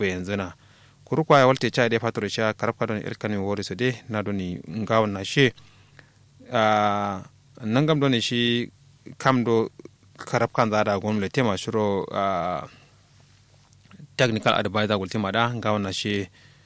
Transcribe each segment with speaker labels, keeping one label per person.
Speaker 1: bayan zina kuru kwa walte cha de fatoro cha karabka don elkani wori so de na doni ngawon na she a nangam doni shi kam do karabkan za da gwamnati ma shiro a technical advisor gultima da ngawon na she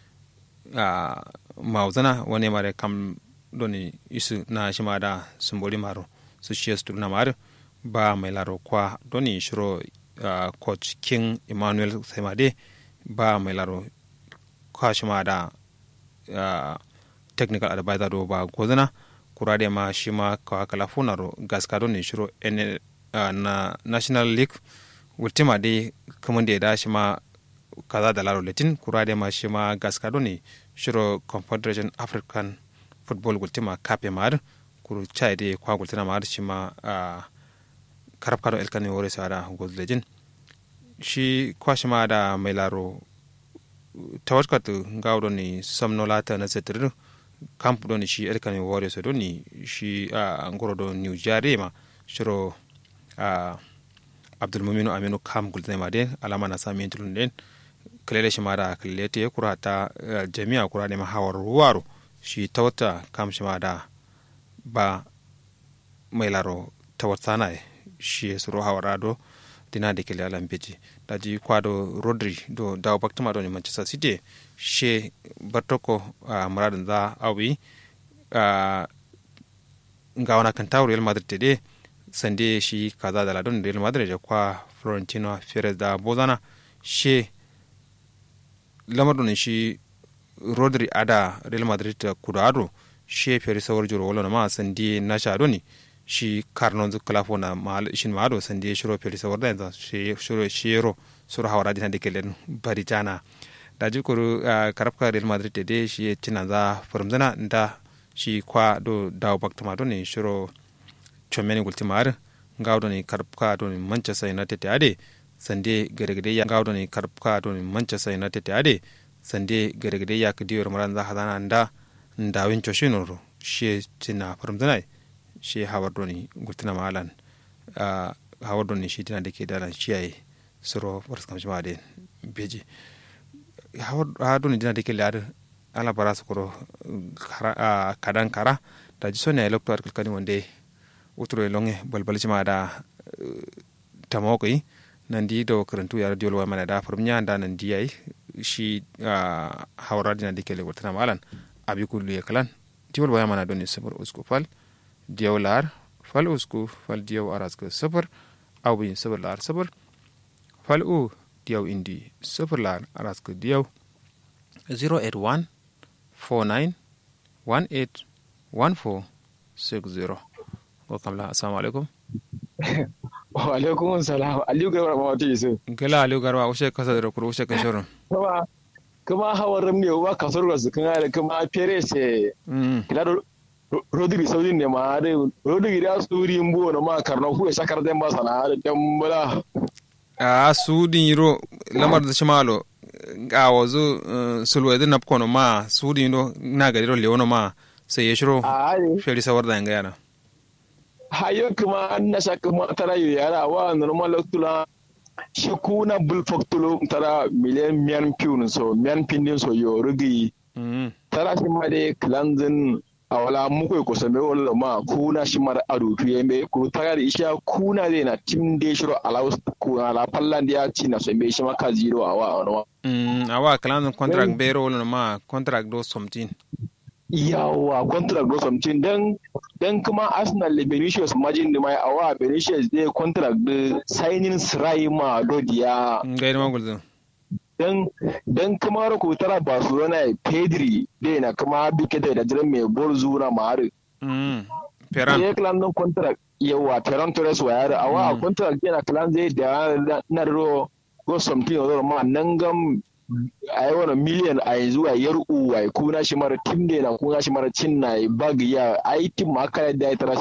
Speaker 1: a mauzana wani mare kam doni isu na shi ma da sumboli maro su shi su na maro ba mai laro kwa doni shiro uh, coach king emmanuel semade ba mai laro kwa shi ma da uh, technical advisor do ba gozana kura da ma shi ma kawa kala funaro gaska doni shiro ene uh, na national league ultima dai kuma da ya da shi ma kaza da laro latin kura da ma shi ma gaska doni shiro confederation african football gultima kape mar kuru chai de kwa gultina mar shi ma uh, karab kado elkani wore sa da gozlejin shi kwa shi ma da mai laro tawatkatu gawdo ni somno lata na setir kamp do ni shi elkani wore so do ni shi uh, ngoro do new jare ma shiro uh, abdul muminu aminu kam gultina ma de alama na sami tulun den kalele shi ma da kalete kura ta uh, jami'a kura ne ma hawar ruwaro shi ta wata kam shi ma da ba mai laro ta wata na shi suro hawara do dina da kele alam beji da ji kwado rodri do dawo baktuma do ni manchester city she bartoko a muradin za awi a ga wana kan tawo real madrid de sande shi kaza da ladon real madrid da kwa florentino perez da bozana she lamar do shi rodri ada real madrid ta kudado she feri sawar juro wala ma sandi na shado ni shi karnon zu kalafo na mal shin ma do sandi shiro feri sawar da yanzu shi shiro shiro suru hawara dinan de kelen bari jana da ji kuru karafka real madrid de shi tina za farmzana da shi kwa do dawo baktama do ne shiro chomeni gultimar ngawdo ni karafka do ni manchester united ade sande gare-gare ya ngawdo ni karafka do ni manchester united ade sande gare-gare ya kadiyor maran za hadana nda nda wincho shinoro she tina farmzana she hawar doni gultina malan hawar doni shi tina da ke dalan shiyaye suro wasu kamshi ma de beji hawar doni tina da ke ladar ala bara su kuro kadan kara da ji sonya electoral kalkani wanda uturo longe balbalci ma da tamokai nan di do karantu ya radio wa mana da farmiya da nan di yayi shi hawara dina da ke le wata malan abi kullu ya kalan tiwol waya mana don sabar usku fal diyaw lar fal usku fal diyaw aras ka sabar aw bin sabar lar sabar fal u diyaw indi sabar lar aras ka diyaw 081 49 18 14 60 ko kamla assalamu alaikum
Speaker 2: wa alaikum salam aliyu garba ma wata yisu
Speaker 1: gala aliyu garba ushe kasa da kuro ushe kan shirin
Speaker 2: kuma kuma hawan ramne wa kasar da su kan da kuma fere se kila rodri saudi ne ma da rodri da su rin bo na ma karna ku shakar da ba sana da dan bala
Speaker 1: a sudin yiro lamar da shimalo a wazo sulwedin na kono ma sudin do na gari ro lewono ma sai ya shiro fere sawar da yanga yana
Speaker 2: hayo kuma an na shaka ma tara yu yara wa normal tula shi kuna bul faktulo tara miliyan miyan piun so miyan pindin so yo rugi tara shi ma de cleansing a wala muku ko same wala ma kuna shi mar adu tu yembe ku tara da isha kuna de na tim de shiro alaus ku ala pallan dia ci na so be shi ma ka zero awa awa
Speaker 1: mm awa cleansing contract be ro ma contract do something
Speaker 2: yawa contract do something dan dan kuma arsenal da benicius majin da mai awa benicius zai contract da signing sirai ma dodiya
Speaker 1: ga ina magulzo
Speaker 2: dan dan kuma ko tara barcelona pedri da na kuma bike da jiran mai borzu na mari
Speaker 1: mm ferran
Speaker 2: sai klan nan contract yawa ferran torres wa yare awa contract yana klan zai da na ro go something ma nan gam a yi wani miliyan a yanzu a yar uwa kuna shi mara tim da na kuna shi mara cin na bag ya a yi tim ma aka yadda ya tara